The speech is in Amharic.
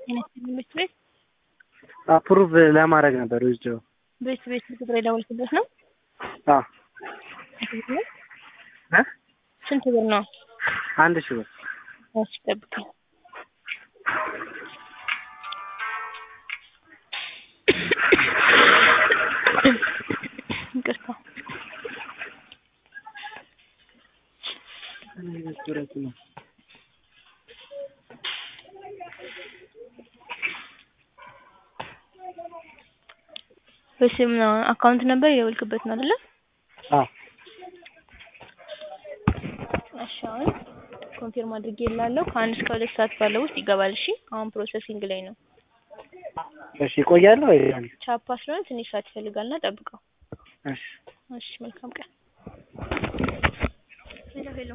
ትምህርት ቤት አፕሩቭ ለማድረግ ነበር ወስደው ቤት ቤት ቁጥር የደወልክበት ነው? አ ስንት ብር ነው? እ ስንት ብር ነው? አንድ ሺህ ብር እሺ ጠብቀኝ። ይቅርታ በስም ነው አካውንት ነበር የደወልክበት ነው አይደለ? አ እሺ አሁን ኮንፊርም አድርጌልሃለሁ ከአንድ እስከ ሁለት ሰዓት ባለው ውስጥ ይገባል። እሺ አሁን ፕሮሰሲንግ ላይ ነው። እሺ ይቆያል ወይ? ቻፓ ስለሆነ ትንሽ ሰዓት ይፈልጋልና ጠብቀው። እሺ እሺ መልካም ቀን